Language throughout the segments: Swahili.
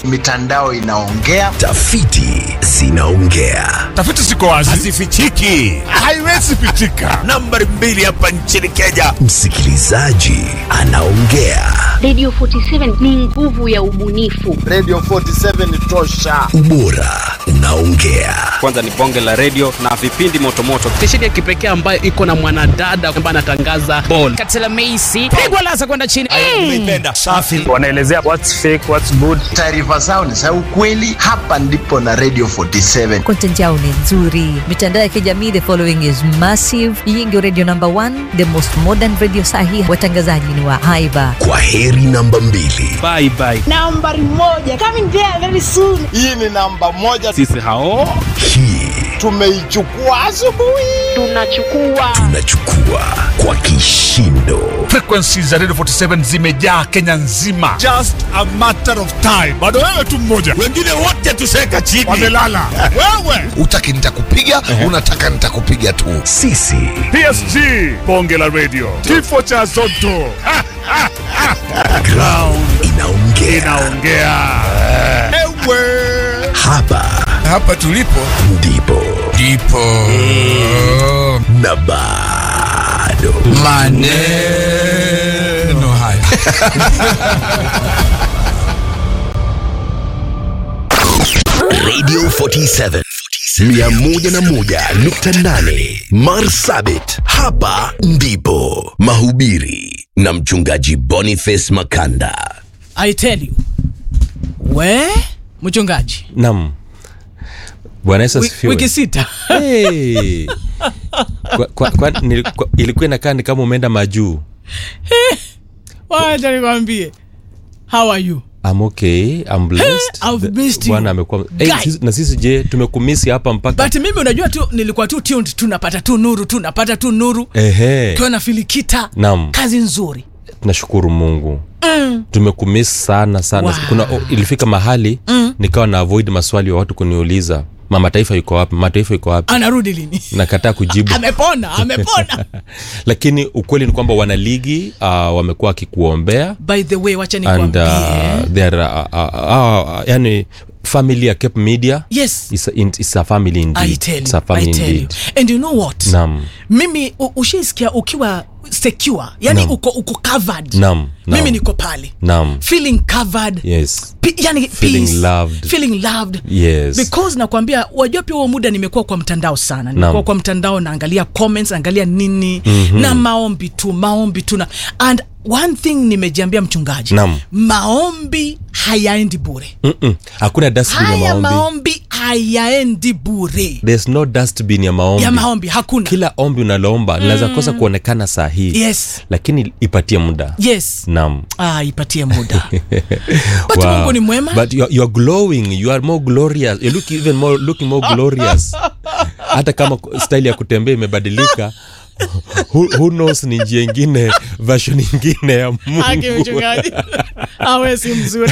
mitandao inaongea. Tafiti zinaongea. Tafiti ziko wazi, hazifichiki. haiwezi pitika. Nambari mbili hapa nchini Kenya, Msikilizaji anaongea. Radio 47 ni nguvu ya ubunifu. Radio 47 ni tosha. Ubora unaongea. kwanza ni bonge la redio na vipindi motomoto stesheni ya kipekee ambayo iko na mwanadada ambaye anatangaza bol katela meisi pigwa lasa kwenda chini tumeipenda. Safi. wanaelezea what's fake, what's good. Taarifa zao ni za ukweli. Hapa ndipo na Radio 47. content yao ni nzuri mitandao ya kijamii the following is massive hii ndio radio number one the most modern radio sahi watangazaji ni wa haiba Kwa heri namba mbili. bye bye nambari moja coming there very soon Hii ni namba moja, sisi hao Hii tumeichukua asubuhi. Tunachukua tunachukua kwa kishindo. Frequency za Radio 47 zimejaa Kenya nzima, just a matter of time. Bado wewe tu mmoja Wengine wote tuseka chini. wamelala. Wewe utaki nitakupiga unataka nitakupiga tu Sisi PSG, bonge la radio, kifo cha Zotto Ha, ha, ha. ground inaongea. inaongea. Ewe Hapa hapa tulipo ndipo ndipo na bado maneno haya Radio 47 101.8 Marsabit, hapa ndipo mahubiri na mchungaji Boniface Makanda. i tell you we mchungaji nam bwana yesu wi- asifiwe wiki sita Hey. kwa, kwa, kwa, nili- kwa, ilikuwa inakaa ni kama umeenda majuu wacha nikwambie how are you I'm okay, I'm blessed. I've The- missed you. Bwana amekuwa hey, Guy. sisi, na sisi je tumekumisi hapa mpaka but mimi unajua tu nilikuwa tu tuned tu napata tu nuru tu napata tu nuru ehe kiwa na filikita Naam. kazi nzuri tunashukuru mungu mm. tumekumisi sana sana Wow. kuna o, ilifika mahali mm. nikawa na avoid maswali wa watu kuniuliza mama taifa yuko wapi mama taifa yuko wapi anarudi lini nakataa kujibu amepona amepona lakini ukweli ni kwamba wanaligi uh, wamekuwa wakikuombea by the way wacha and nikwambie uh, they are, uh, uh, uh, yani family ya cape media yes is a, in, is a family indeed. I tell It's a you, family I tell you. indeed. And you know what? Naam. Mimi u- ushaisikia ukiwa secure, yani Naam. uko uko covered. Naam, Mimi naam. niko pale. Naam. Feeling covered. yes P- yani Feeling peace, loved. feeling loved Yes. because nakwambia wajua pia huo muda nimekuwa kwa mtandao sana nimekuwa Naam. kwa mtandao naangalia comments naangalia nini mm-hmm. na maombi tu maombi tu na and one thing nimejiambia mchungaji Naam. maombi hayaendi bure Mm-mm. hakuna dustbin ya haya maombi maombi hayaendi bure there's no dustbin ya maombi ya maombi hakuna kila ombi unaloomba linaweza kosa kuonekana saa hii yes lakini ipatie muda yes naam ah, ipatie muda but mungu ni mwema but you are, you are glowing you are more glorious you look even more looking more glorious hata kama style ya kutembea imebadilika who, who knows ni njia ingine version ingine ya Haki mungu mchungaji awe si mzuri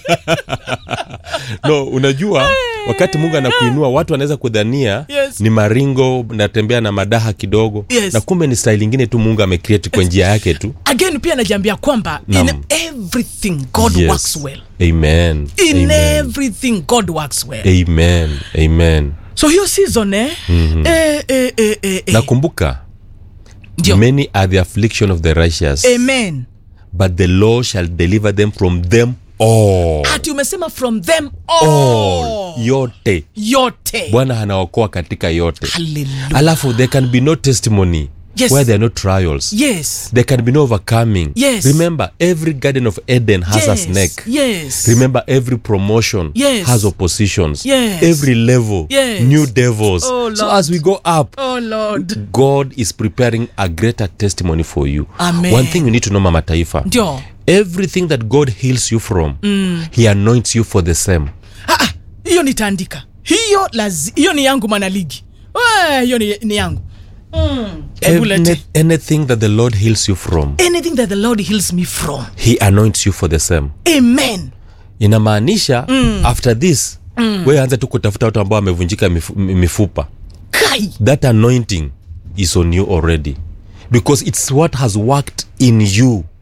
no unajua wakati mungu anakuinua watu wanaweza kudhania Yes. ni maringo natembea na madaha kidogo Yes. na kumbe ni style ingine tu mungu amecreate kwa njia yake tu again pia najiambia kwamba in Naam. everything god Yes. works well amen in amen. everything god works well amen amen so hiyo season eh, Mhm. eh, eh, eh, eh, eh. nakumbuka Ndio. many are the affliction of the righteous amen but the lord shall deliver them from them all ati umesema from them all, all yote yote bwana anaokoa katika yote Hallelujah. alafu there can be no testimony Yes. where there are no trials yes there can be no overcoming Yes. remember every garden of eden has a Yes. snake yes remember every promotion Yes. has oppositions Yes. every level Yes. new devils Oh, so Lord. as we go up oh lord god is preparing a greater testimony for you Amen. one thing you need to know mama taifa ndio everything that god heals you from Mm. he anoints you for the same Ah, ah, hiyo nitaandika hiyo lazi hiyo ni yangu manaligi We, hiyo ni, ni yangu mm. Hebu lete. Any, anything that the lord heals you from anything that the lord heals me from he anoints you for the same amen inamaanisha Mm. after this Mm. we anza tu kutafuta watu ambao wamevunjika mifu, mifupa kai that anointing is on you already because it's what has worked in you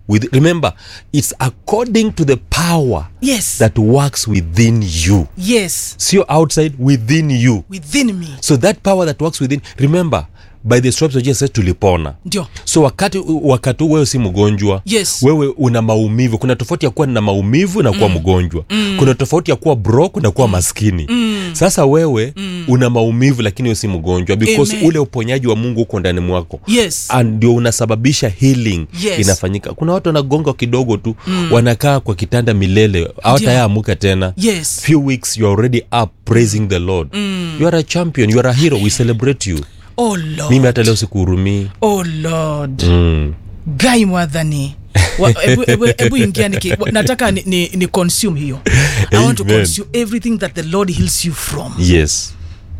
with, remember it's according to the power yes that works within you yes sio outside within you within me so that power that works within remember by the stripes of jesus tulipona ndio so wakati wakati huu wewe si mgonjwa Yes. wewe una maumivu kuna tofauti ya kuwa na maumivu na kuwa mgonjwa Mm. kuna tofauti ya kuwa broke na kuwa maskini Mm. sasa wewe una maumivu lakini wewe si mgonjwa because Amen. ule uponyaji wa mungu uko ndani mwako yes And ndio unasababisha healing Yes. inafanyika kuna watu wanagonga kidogo tu Mm. wanakaa kwa kitanda milele hawatayaamuka tena yes few weeks you are already up praising the lord Mm. you are a champion you are a hero we celebrate you oh lord mimi hata leo sikuhurumii oh lord mm. gai mwadhani Wa- ebu- ebu- ebu ingia niki, wa- nataka ni, ni, ni consume hiyo i want to Amen. consume everything that the lord heals you from yes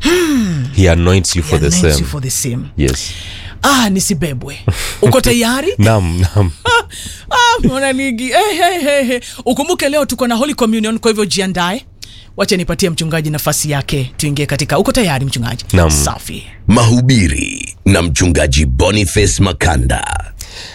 he anoints you for the Anoints same you for the same yes ah nisibebwe uko tayari nam nam ah, mwanaligi hey, hey, hey, hey. ukumbuke leo tuko na holy communion kwa hivyo jiandae wacha nipatie mchungaji nafasi yake tuingie katika uko tayari mchungaji Naam. safi mahubiri na mchungaji boniface makanda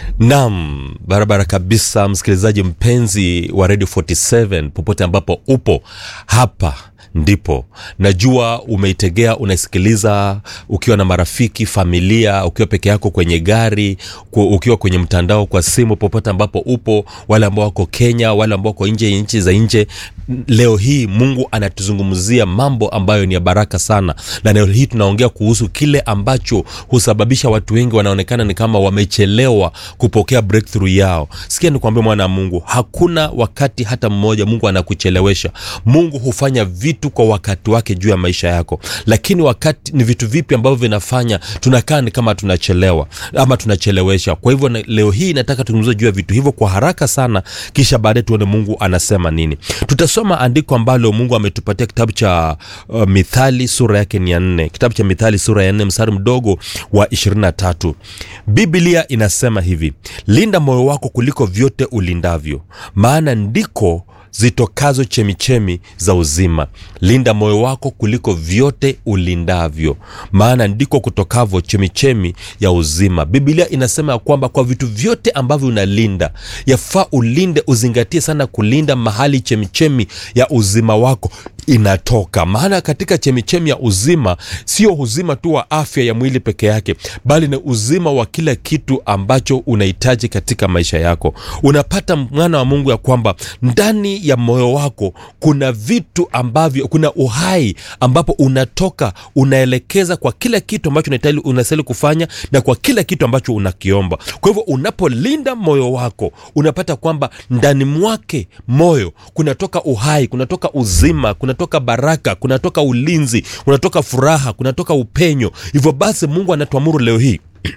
nam barabara kabisa msikilizaji mpenzi wa radio 47 popote ambapo upo hapa ndipo najua umeitegea unaisikiliza ukiwa na marafiki familia ukiwa peke yako kwenye gari ku- ukiwa kwenye mtandao kwa simu popote ambapo upo wale ambao wako kenya wale ambao wako nje ya nchi za nje leo hii mungu anatuzungumzia mambo ambayo ni ya baraka sana na leo hii tunaongea kuhusu kile ambacho husababisha watu wengi wanaonekana ni kama wamechelewa kupokea breakthrough yao sikia nikuambia mwana wa mungu hakuna wakati hata mmoja mungu anakuchelewesha mungu hufanya vitu kwa wakati wake juu ya maisha yako lakini wakati ni vitu vipi ambavyo vinafanya tunakaa ni kama tunachelewa ama tunachelewesha kwa hivyo na- leo hii nataka tuzungumze juu ya vitu hivyo kwa haraka sana kisha baadaye tuone mungu anasema nini tutasoma andiko ambalo mungu ametupatia kitabu cha uh, mithali sura yake ni ya nne kitabu cha mithali sura ya nne mstari mdogo wa 23 biblia inasema hivi linda moyo wako kuliko vyote ulindavyo maana ndiko zitokazo chemichemi za uzima linda moyo wako kuliko vyote ulindavyo maana ndiko kutokavyo chemichemi ya uzima biblia inasema ya kwamba kwa vitu vyote ambavyo unalinda yafaa ulinde uzingatie sana kulinda mahali chemichemi ya uzima wako inatoka maana katika chemichemi ya uzima sio uzima tu wa afya ya mwili peke yake bali ni uzima wa kila kitu ambacho unahitaji katika maisha yako unapata mwana wa mungu ya kwamba ndani ya moyo wako kuna vitu ambavyo kuna uhai ambapo unatoka unaelekeza kwa kila kitu ambacho unahitaji unastahili kufanya na kwa kila kitu ambacho unakiomba kwa hivyo unapolinda moyo wako unapata kwamba ndani mwake moyo kunatoka uhai kunatoka uzima kunatoka baraka kunatoka ulinzi kunatoka furaha kunatoka upenyo hivyo basi mungu anatuamuru leo hii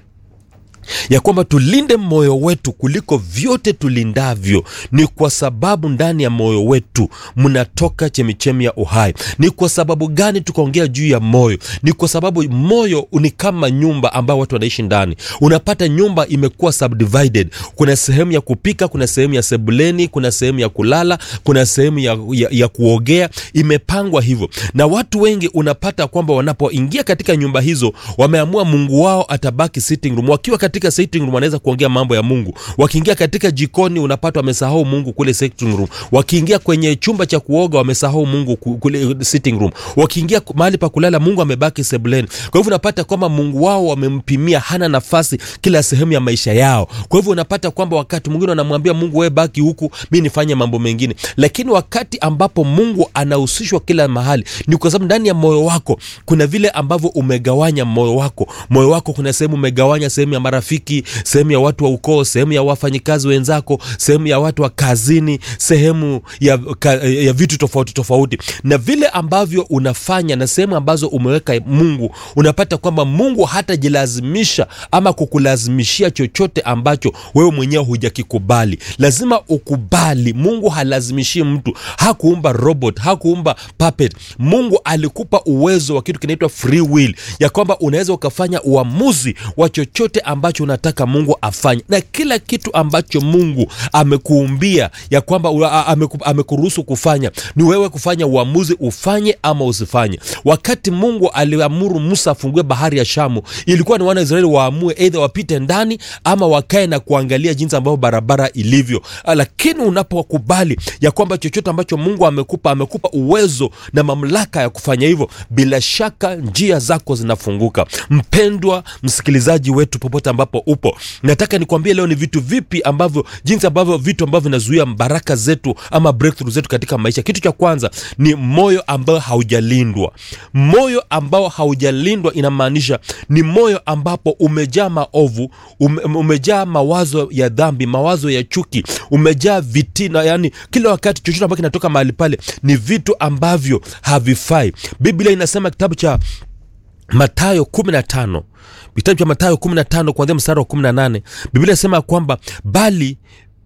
ya kwamba tulinde moyo wetu kuliko vyote tulindavyo ni kwa sababu ndani ya moyo wetu mnatoka chemichemi ya uhai ni kwa sababu gani tukaongea juu ya moyo ni kwa sababu moyo ni kama nyumba ambayo watu wanaishi ndani unapata nyumba imekuwa subdivided kuna sehemu ya kupika kuna sehemu ya sebuleni kuna sehemu ya kulala kuna sehemu ya, ya, ya kuogea imepangwa hivyo na watu wengi unapata kwamba wanapoingia katika nyumba hizo wameamua mungu wao atabaki sitting room wakiwa katika sitting room wanaweza kuongea mambo ya mungu wakiingia katika jikoni unapata wamesahau mungu kule sitting room wakiingia kwenye chumba cha kuoga wamesahau mungu ku- kule sitting room wakiingia ku- mahali pa kulala mungu amebaki sebuleni kwa hivyo unapata kwamba mungu wao wamempimia hana nafasi kila sehemu ya maisha yao kwa hivyo unapata kwamba wakati mwingine wanamwambia mungu wewe baki huku mi nifanye mambo mengine lakini wakati ambapo mungu anahusishwa kila mahali ni kwa sababu ndani ya moyo wako kuna vile ambavyo umegawanya moyo wako moyo wako kuna sehemu umegawanya sehemu ya marafiki sehemu ya watu wa ukoo sehemu ya wafanyikazi wenzako sehemu ya watu wa kazini sehemu ya, ka, ya vitu tofauti tofauti na vile ambavyo unafanya na sehemu ambazo umeweka mungu unapata kwamba mungu hatajilazimisha ama kukulazimishia chochote ambacho wewe mwenyewe hujakikubali lazima ukubali mungu halazimishi mtu hakuumba robot hakuumba puppet mungu alikupa uwezo wa kitu kinaitwa free will ya kwamba unaweza ukafanya uamuzi wa chochote ambacho ambacho unataka mungu afanye na kila kitu ambacho mungu amekuumbia ya kwamba ua- a- ameku- amekuruhusu kufanya ni wewe kufanya uamuzi ufanye ama usifanye wakati mungu aliamuru musa afungue bahari ya shamu ilikuwa ni wana wa israeli waamue eidha wapite ndani ama wakae na kuangalia jinsi ambavyo barabara ilivyo Ah, lakini unapokubali ya kwamba chochote ambacho mungu amekupa amekupa uwezo na mamlaka ya kufanya hivyo bila shaka njia zako zinafunguka mpendwa msikilizaji wetu popote ambapo upo nataka nikwambie leo ni vitu vipi ambavyo jinsi ambavyo vitu ambavyo vinazuia baraka zetu ama breakthrough zetu katika maisha kitu cha kwanza ni moyo ambao haujalindwa moyo ambao haujalindwa inamaanisha ni moyo ambapo umejaa maovu ume, umejaa mawazo ya dhambi mawazo ya chuki umejaa vitina yani kila wakati chochote ambacho kinatoka mahali pale ni vitu ambavyo havifai biblia inasema kitabu cha matayo 15 kitabu cha matayo 15 kuanzia mstari wa 18 biblia inasema kwamba bali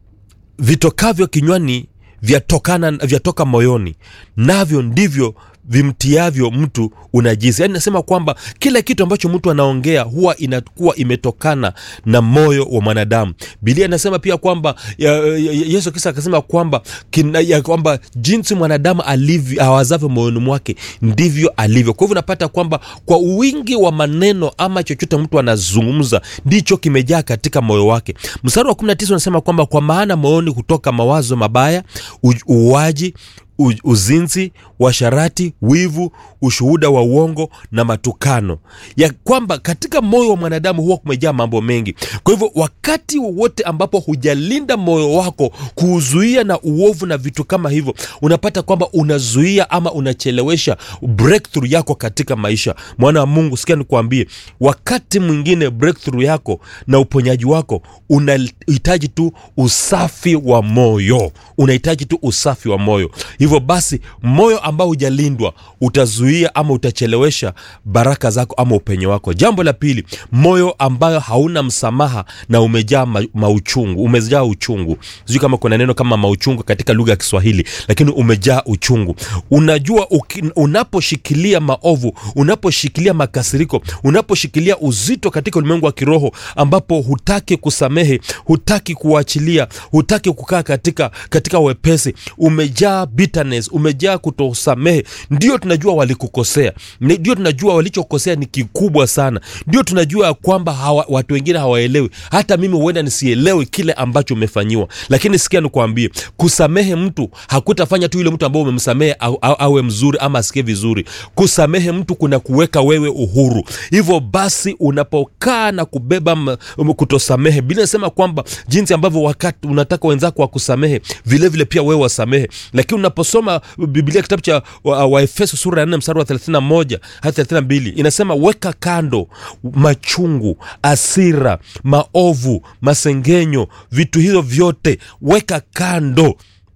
vitokavyo kinywani vyatokana vyatoka moyoni navyo ndivyo vimtiavyo mtu unajisi yaani nasema kwamba kila kitu ambacho mtu anaongea huwa inakuwa imetokana na moyo wa mwanadamu bilia inasema pia kwamba ya, ya, yesu kisa akasema kwamba kina, ya kwamba jinsi mwanadamu alivyo awazavyo moyoni mwake ndivyo alivyo kwa hivyo unapata kwamba kwa wingi wa maneno ama chochote mtu anazungumza ndicho kimejaa katika moyo wake mstari wa 19 unasema kwamba kwa maana moyoni hutoka mawazo mabaya u- uuaji u- uzinzi washarati wivu ushuhuda wa uongo na matukano ya kwamba katika moyo wa mwanadamu huwa kumejaa mambo mengi kwa hivyo wakati wowote ambapo hujalinda moyo wako kuuzuia na uovu na vitu kama hivyo unapata kwamba unazuia ama unachelewesha breakthrough yako katika maisha mwana wa mungu sikia nikuambie wakati mwingine breakthrough yako na uponyaji wako unahitaji tu usafi wa moyo unahitaji tu usafi wa moyo hivyo basi moyo ambao hujalindwa utazuia ama utachelewesha baraka zako ama upenyo wako jambo la pili moyo ambayo hauna msamaha na umejaa ma, mauchungu umejaa uchungu sijui kama kuna neno kama mauchungu katika lugha ya kiswahili lakini umejaa uchungu unajua uki, unaposhikilia maovu unaposhikilia makasiriko unaposhikilia uzito katika ulimwengu wa kiroho ambapo hutaki kusamehe hutaki kuachilia hutaki kukaa katika katika wepesi umejaa bitterness umejaa kutosamehe ndio tunajua walikukosea Ni- ndio tunajua walichokosea ni kikubwa sana ndio tunajua ya kwamba hawa, watu wengine hawaelewi hata mimi huenda nisielewi kile ambacho umefanyiwa lakini sikia nikuambie kusamehe mtu hakutafanya tu yule mtu ambao umemsamehe au, au, awe mzuri ama asikie vizuri kusamehe mtu kuna kuweka wewe uhuru hivyo basi unapokaa na kubeba m- m- kutosamehe bila nasema kwamba jinsi ambavyo wakati unataka wenzako wakusamehe vile vile pia wewe wasamehe lakini unaposoma biblia kitabu cha waefeso wa Waefeso sura ya 4 mstari wa 31 hadi 32 inasema weka kando machungu asira maovu masengenyo vitu hivyo vyote weka kando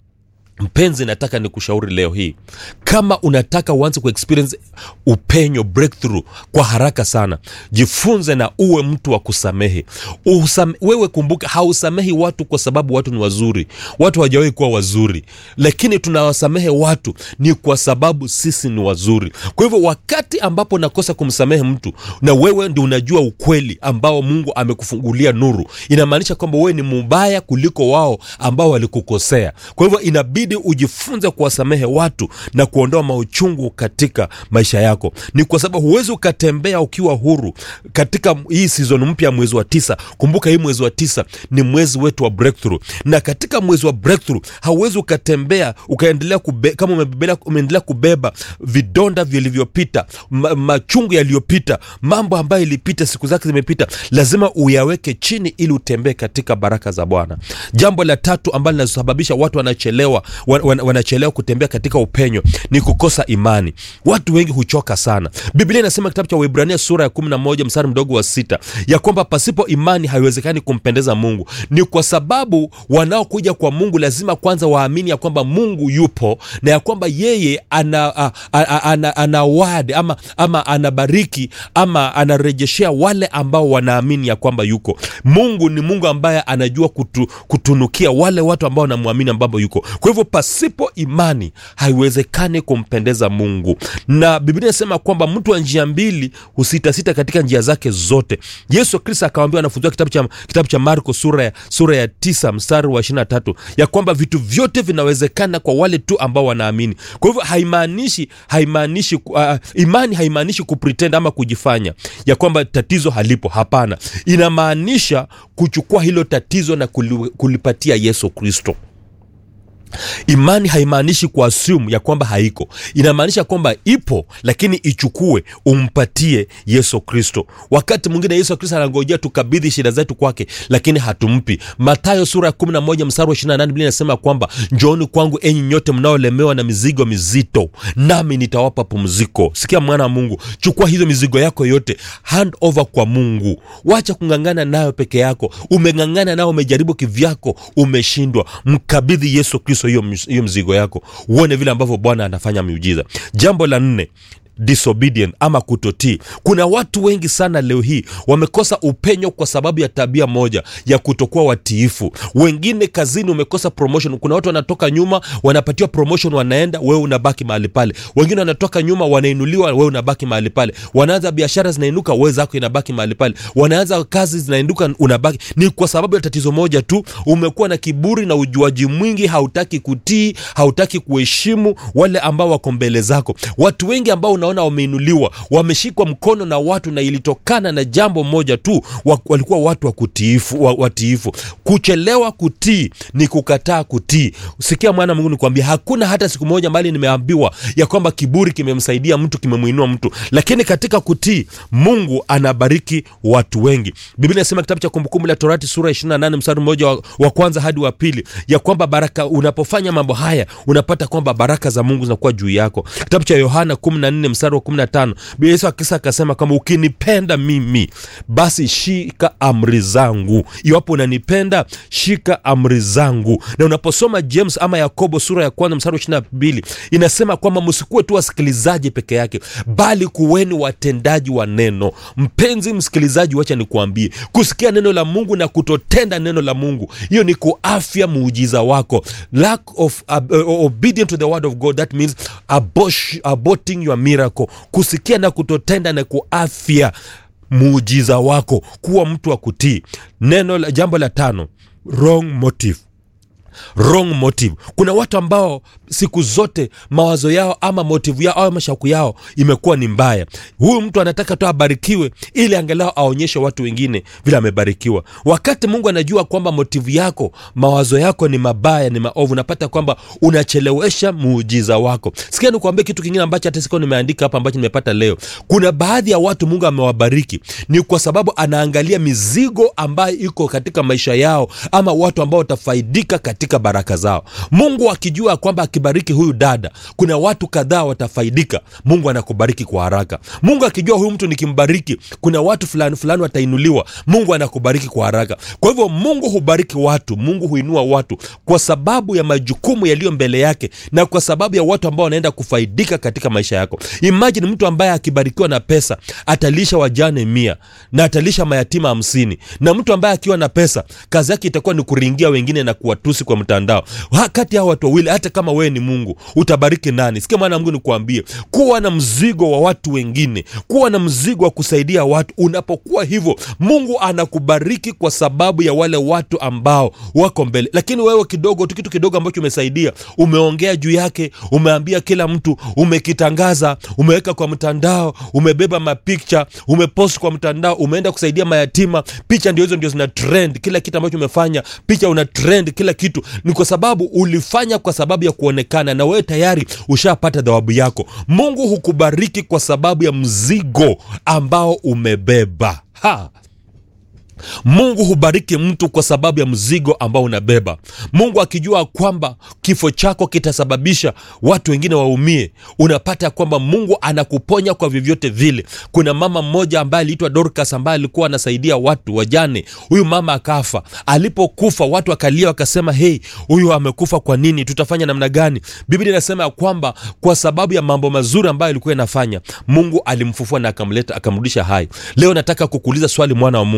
mpenzi nataka nikushauri leo hii kama unataka uanze kuexperience upenyo breakthrough kwa haraka sana jifunze na uwe mtu wa kusamehe Usame, wewe kumbuka hausamehi watu kwa sababu watu ni wazuri watu hawajawahi kuwa wazuri lakini tunawasamehe watu ni kwa sababu sisi ni wazuri kwa hivyo wakati ambapo nakosa kumsamehe mtu na wewe ndi unajua ukweli ambao mungu amekufungulia nuru inamaanisha kwamba wewe ni mubaya kuliko wao ambao walikukosea kwa hivyo inabidi ujifunze kuwasamehe watu na kuondoa mauchungu katika maisha yako ni kwa sababu huwezi ukatembea ukiwa huru katika hii sizon mpya ya mwezi wa tisa kumbuka hii mwezi wa tisa ni mwezi wetu wa breakthrough na katika mwezi wa breakthrough hauwezi ukatembea ukaendelea kube, kama umebebelea- umeendelea kubeba vidonda vilivyopita ma, machungu yaliyopita mambo ambayo ilipita siku zake zimepita lazima uyaweke chini ili utembee katika baraka za bwana jambo la tatu ambalo linasababisha watu wanachelewa wan, wan, wanachelewa kutembea katika upenyo ni kukosa imani watu wengi huchoka sana biblia inasema kitabu cha waibrania sura ya 11 mstari mdogo wa sita ya kwamba pasipo imani haiwezekani kumpendeza mungu ni kwa sababu wanaokuja kwa mungu lazima kwanza waamini ya kwamba mungu yupo na ya kwamba yeye ana, a, a, a, ana, ana wad ama, ama anabariki ama anarejeshea wale ambao wanaamini ya kwamba yuko mungu ni mungu ambaye anajua kutu, kutunukia wale watu ambao wanamwamini ambapo yuko kwa hivyo pasipo imani haiwezekani upate kumpendeza mungu na biblia inasema kwamba mtu wa njia mbili husitasita katika njia zake zote yesu kristo akawambia wanafunzi wake kitabu cha, kitabu cha marko sura ya, sura ya tisa mstari wa 23 ya kwamba vitu vyote vinawezekana kwa wale tu ambao wanaamini kwa hivyo haimaanishi haimaanishi uh, imani haimaanishi kupretend ama kujifanya ya kwamba tatizo halipo hapana inamaanisha kuchukua hilo tatizo na kuli- kulipatia yesu kristo imani haimaanishi kuassume ya kwamba haiko inamaanisha kwamba ipo lakini ichukue umpatie yesu kristo wakati mwingine yesu kristo anangojea tukabidhi shida zetu kwake lakini hatumpi matayo sura ya 11 mstari wa 28 biblia inasema kwamba njooni kwangu enyi nyote mnaolemewa na mizigo mizito nami nitawapa pumziko sikia mwana wa mungu chukua hizo mizigo yako yote hand over kwa mungu wacha kung'ang'ana nayo peke yako umeng'ang'ana nayo umejaribu kivyako umeshindwa mkabidhi yesu kristo hiyo ms- hiyo mzigo yako uone vile ambavyo bwana anafanya miujiza jambo la nne disobedient ama kutotii kuna watu wengi sana leo hii wamekosa upenyo kwa sababu ya tabia moja ya kutokuwa watiifu wengine kazini umekosa promotion kuna watu wanatoka nyuma wanapatiwa promotion wanaenda wewe unabaki mahali pale wengine wanatoka nyuma wanainuliwa wewe unabaki mahali pale wanaanza biashara zinainuka wewe zako inabaki mahali pale wanaanza kazi zinainuka unabaki ni kwa sababu ya tatizo moja tu umekuwa na kiburi na ujuaji mwingi hautaki kutii hautaki kuheshimu wale ambao wako mbele zako watu wengi ambao unaona wameinuliwa wameshikwa mkono na watu na ilitokana na jambo moja tu wa, walikuwa watu wa kutiifu, wa, watiifu kuchelewa kutii ni kukataa kutii sikia mwana mungu nikwambia hakuna hata siku moja mbali nimeambiwa ya kwamba kiburi kimemsaidia mtu kimemwinua mtu lakini katika kutii mungu anabariki watu wengi biblia inasema kitabu cha kumbukumbu la torati sura 28 mstari mmoja wa, wa kwanza hadi wa pili ya kwamba baraka unapofanya mambo haya unapata kwamba baraka za mungu zinakuwa juu yako kitabu cha yohana 14 mstari wa 15 Biblia yesu akisa akasema kama ukinipenda mimi basi shika amri zangu iwapo unanipenda shika amri zangu na unaposoma james ama yakobo sura ya kwanza mstari wa 22 inasema kwamba msikuwe tu wasikilizaji peke yake bali kuweni watendaji wa neno mpenzi msikilizaji wacha nikuambie kusikia neno la mungu na kutotenda neno la mungu hiyo ni kuafya muujiza wako lack of uh, uh, obedient to the word of god that means abosh, aborting your miracle kusikia na kutotenda na kuafya muujiza wako kuwa mtu wa kutii neno la jambo la tano wrong motive wrong motive kuna watu ambao siku zote mawazo yao ama motivu yao au mashauku yao imekuwa ni mbaya huyu mtu anataka tu abarikiwe ili angalau aonyeshe watu wengine vile amebarikiwa wakati mungu anajua kwamba motivu yako mawazo yako ni mabaya ni maovu unapata kwamba unachelewesha muujiza wako sikia nikuambia kitu kingine ambacho hata sikuwa nimeandika hapa ambacho nimepata leo kuna baadhi ya watu mungu amewabariki ni kwa sababu anaangalia mizigo ambayo iko katika maisha yao ama watu ambao watafaidika katika baraka zao mungu akijua kwamba akibariki huyu dada kuna watu kadhaa watafaidika mungu anakubariki kwa haraka mungu akijua huyu mtu nikimbariki kuna watu fulani fulani watainuliwa mungu anakubariki kwa haraka kwa hivyo mungu hubariki watu mungu huinua watu kwa sababu ya majukumu yaliyo mbele yake na kwa sababu ya watu ambao wanaenda kufaidika katika maisha yako imajini mtu ambaye akibarikiwa na pesa atalisha wajane mia na atalisha mayatima hamsini na mtu ambaye akiwa na pesa kazi yake itakuwa ni kuringia wengine na kuwatusi kwa mtandao Ha- kati ya hao watu wawili hata kama wewe ni mungu utabariki nani sikia mwana mungu nikuambie kuwa na mzigo wa watu wengine kuwa na mzigo wa kusaidia watu unapokuwa hivyo mungu anakubariki kwa sababu ya wale watu ambao wako mbele lakini wewe kidogo tu kitu kidogo ambacho umesaidia umeongea juu yake umeambia kila mtu umekitangaza umeweka kwa mtandao umebeba mapikcha umepost kwa mtandao umeenda kusaidia mayatima picha ndio hizo ndio zina trend kila kitu ambacho umefanya picha una trend kila kitu ni kwa sababu ulifanya kwa sababu ya kuonekana na wewe tayari ushapata dhawabu yako mungu hukubariki kwa sababu ya mzigo ambao umebeba ha mungu hubariki mtu kwa sababu ya mzigo ambao unabeba mungu akijua kwamba kifo chako kitasababisha watu wengine waumie unapata kwamba mungu anakuponya kwa vyovyote vile kuna mama mmoja ambaye aliitwa dorcas ambaye alikuwa anasaidia watu wajane huyu mama akafa alipokufa watu wakalia wakasema hei huyu amekufa kwa nini tutafanya namna gani biblia inasema ya kwamba kwa sababu ya mambo mazuri ambayo alikuwa inafanya mungu alimfufua na akamleta akamrudisha hai leo nataka kukuuliza swali mwana wa mungu ni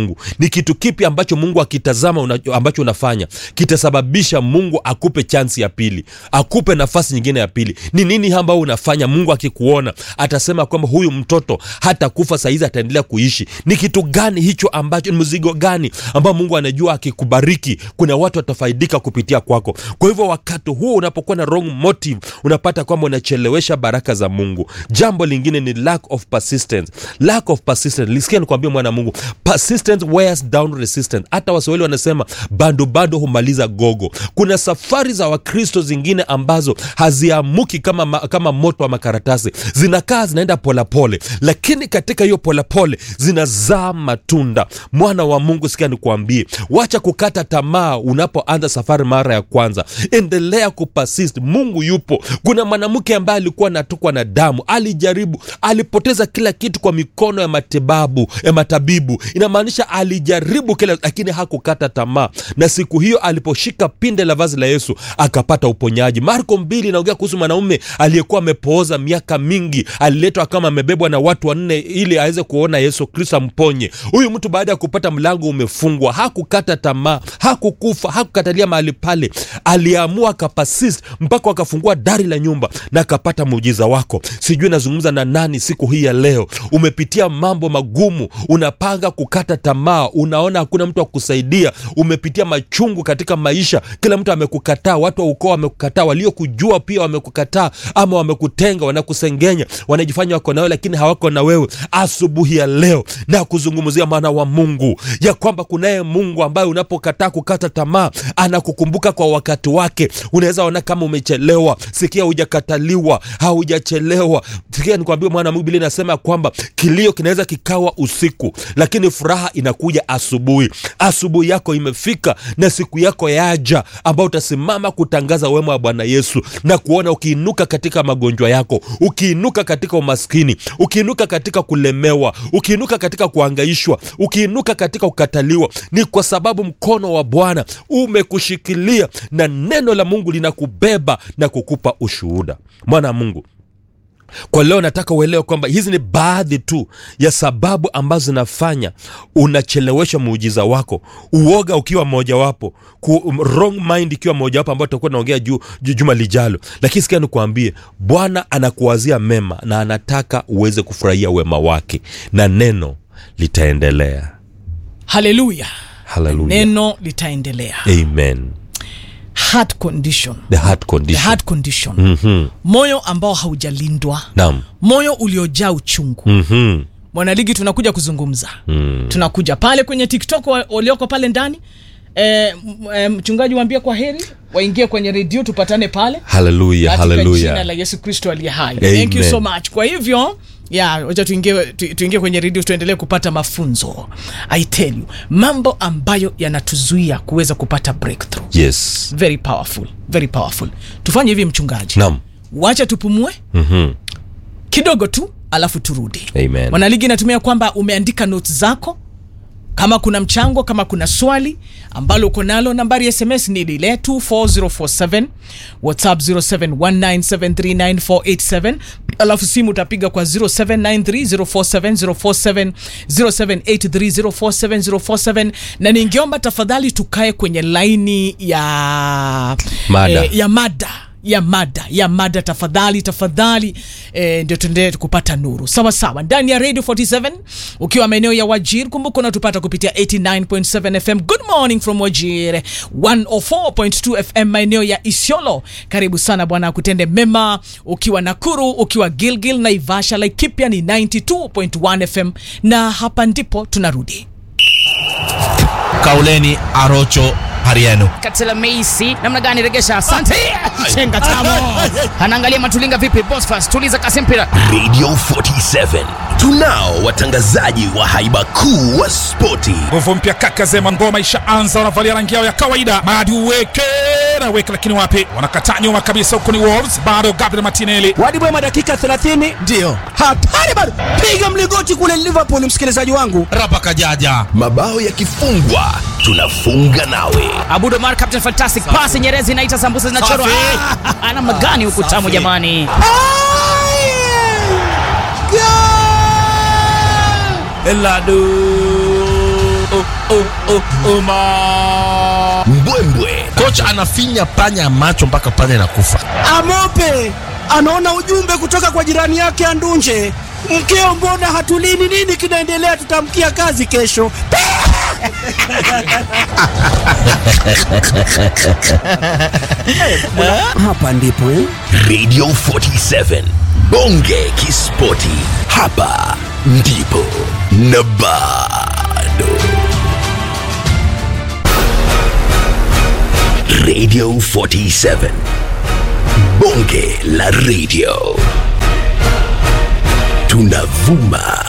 ni kitu kipi ambacho mungu akitazama una, ambacho unafanya kitasababisha mungu akupe chansi ya pili akupe nafasi nyingine ya pili ni nini ambayo unafanya mungu akikuona atasema kwamba huyu mtoto hata kufa sahizi ataendelea kuishi ni kitu gani hicho ambacho ni mzigo gani ambao mungu anajua akikubariki kuna watu watafaidika kupitia kwako kwa hivyo wakati huo unapokuwa na wrong motive unapata kwamba unachelewesha baraka za mungu jambo lingine ni lack of persistence lack of persistence lisikia nikwambia mwana mungu persistence wears down resistance hata waswahili wanasema bando bado humaliza gogo kuna safari za wakristo zingine ambazo haziamuki kama, ma, kama moto wa makaratasi zinakaa zinaenda polepole lakini katika hiyo polepole zinazaa matunda mwana wa mungu sikia nikuambie wacha kukata tamaa unapoanza safari mara ya kwanza endelea kupasist mungu yupo kuna mwanamke ambaye alikuwa anatukwa na damu alijaribu alipoteza kila kitu kwa mikono ya matibabu ya matabibu inamaanisha alijaribu kila lakini hakukata tamaa na siku hiyo aliposhika pinde la vazi la yesu akapata uponyaji marko mbili inaongea kuhusu mwanaume aliyekuwa amepooza miaka mingi aliletwa kama amebebwa na watu wanne ili aweze kuona yesu kristo amponye huyu mtu baada ya kupata mlango umefungwa hakukata tamaa hakukufa hakukatalia mahali pale aliamua akapasist mpaka akafungua dari la nyumba na akapata muujiza wako sijui nazungumza na nani siku hii ya leo umepitia mambo magumu unapanga kukata tamaa unaona hakuna mtu wa kusaidia umepitia machungu katika maisha kila mtu amekukataa watu wa ukoo wamekukataa waliokujua pia wamekukataa ama wamekutenga wanakusengenya wanajifanya wako na wewe lakini hawako na wewe asubuhi ya leo na kuzungumzia mwana wa mungu ya kwamba kunaye mungu ambaye unapokataa kukata tamaa anakukumbuka kwa wakati wake unaweza ona kama umechelewa sikia hujakataliwa haujachelewa sikia nikwambia mwana wa mungu bili inasema kwamba kilio kinaweza kikawa usiku lakini furaha inakuja asubuhi asubuhi yako imefika na siku yako yaja ambao utasimama kutangaza wema wa bwana yesu na kuona ukiinuka katika magonjwa yako ukiinuka katika umaskini ukiinuka katika kulemewa ukiinuka katika kuangaishwa ukiinuka katika kukataliwa ni kwa sababu mkono wa bwana umekushikilia na neno la mungu linakubeba na kukupa ushuhuda mwana wa mungu kwa leo nataka uelewe kwamba hizi ni baadhi tu ya sababu ambazo zinafanya unachelewesha muujiza wako uoga ukiwa mojawapo ku, wrong mind ikiwa mojawapo ambayo tutakuwa naongea juu ju, juma lijalo lakini sikia nikuambie bwana anakuwazia mema na anataka uweze kufurahia wema wake na neno litaendelea haleluya haleluya neno litaendelea amen heart condition the heart the condition heart condition Mhm. moyo ambao haujalindwa naam moyo uliojaa uchungu Mhm. mwanaligi tunakuja kuzungumza Mm. tunakuja pale kwenye tiktok wa- walioko pale ndani e, e, mchungaji waambie kwa heri waingie kwenye redio tupatane pale haleluya katika jina haleluya la yesu kristo aliye hai Amen. thank you so much kwa hivyo ya wacha tuingie tu, tuingie kwenye redio tuendelee kupata mafunzo i tell you mambo ambayo yanatuzuia kuweza kupata breakthrough yes very powerful very powerful tufanye hivi mchungaji naam wacha tupumue Mhm. kidogo tu alafu turudi Amen. mwanaligi natumia kwamba umeandika notes zako kama kuna mchango kama kuna swali ambalo uko nalo nambari ya sms ni lile 24047 whatsapp 0719739487 alafu simu utapiga kwa 0793047047 0783047047 na ningeomba tafadhali tukae kwenye laini ya Mada. eh, ya mada ya mada ya mada tafadhali tafadhali e, ndio tuendelee kupata nuru sawa sawa ndani ya radio 47 ukiwa maeneo ya wajir kumbuka unatupata kupitia 89.7 fm good morning from wajir 104.2 fm maeneo ya isiolo karibu sana bwana akutende mema ukiwa nakuru ukiwa gilgil na ivasha laikipia ni 92.1 fm na hapa ndipo tunarudi kauleni arocho hariano katela meisi namna gani regesha asante chenga tamo anaangalia matulinga vipi bosfas tuliza kasi mpira radio 47 tunao watangazaji wa haiba kuu wa spoti nguvu mpya kaka zema ngoma ishaanza wanavalia rangi yao ya kawaida madi uweke na weke lakini wapi wanakataa nyuma kabisa huku ni wolves bado gabriel martinelli wadibwema dakika 30 ndiyo hatari bado piga mligoti kule liverpool msikilizaji wangu rapa kajaja mabao yakifungwa tunafunga nawe abudo mar captain fantastic pasi nyerezi inaita sambusa zinachorwa Safi. Ah, namna gani huku tamu jamani elado oh, oh, ma. mbwembwe kocha anafinya panya ya macho mpaka panya inakufa Amope anaona ujumbe kutoka kwa jirani yake Andunje, mkeo, mbona hatulini? Nini kinaendelea? Tutamkia kazi kesho. Hapa ndipo eh? radio 47 bonge kispoti hapa ndipo na bado radio 47 bonge la radio tunavuma